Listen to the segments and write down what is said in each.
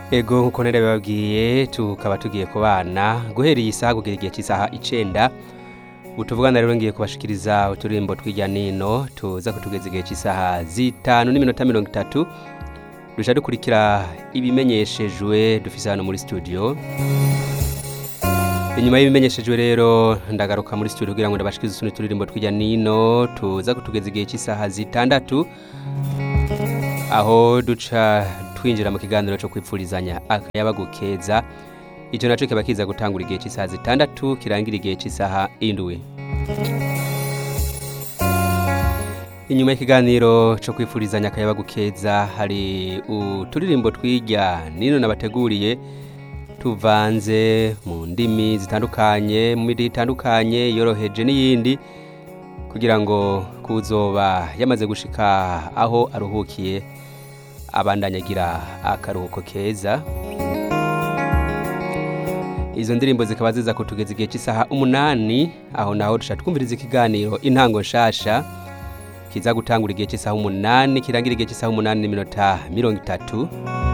ego nkuko nari bababwiye tukaba tugiye kubana guhera iyi saha kugera igihe cy'isaha icenda utuvugana rero ngiye kubashikiriza uturirimbo tw'ijya nino tuza kutugeza igihe cy'isaha zitanu n'iminota mirongo itatu duca dukurikira ibimenyeshejwe dufise hano muri studio inyuma y'ibimenyeshejwe rero ndagaruka muri studio kugira ngo ndabashikirize utundi turirimbo tw'ijya nino tuza kutugeza igihe cy'isaha zitandatu aho duca twinjira mu kiganiro cyo kwipfurizanya akayabagu keza icyo nacyo kiba kiza gutangura igihe cy'isaha zitandatu kirangira igihe cy'isaha indwi inyuma y'ikiganiro cyo kwifurizanya akayabagu keza hari uturirimbo tw'ijya nino nabateguriye tuvanze mu ndimi zitandukanye mu midi itandukanye yoroheje n'iyindi kugira ngo kuzoba yamaze gushika aho aruhukiye abandanya agira akaruhuko keza izo ndirimbo zikaba ziza kutugeza igihe cy'isaha umunani aho naho dushaka twumviriza ikiganiro intango nshasha kiza gutangura igihe cy'isaha umunani kirangira igihe cy'isaha umunani n'iminota mirongo itatu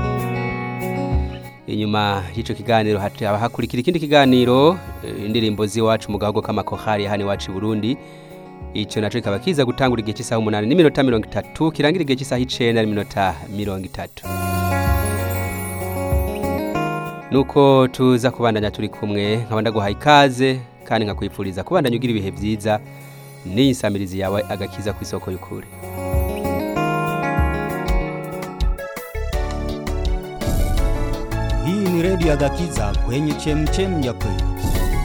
inyuma y'icyo kiganiro haba hakurikira ikindi kiganiro eh, indirimbo z'iwacu mu gahogo k'amakohari hano iwacu i burundi icyo nacyo kikaba kiza gutangura igihe cy'isaha umunani n'iminota mirongo itatu kirangira igihe cy'isaha icenda n'iminota mirongo itatu nuko tuza kubandanya turi kumwe nkaba ndaguhaye ikaze kandi nkakwifuriza kubandanya ugira ibihe byiza n'iyi nsamirizi yawe agakiza ku isoko y'ukuri Hii ni redio ya Gakiza kwenye chemchem ya kweli.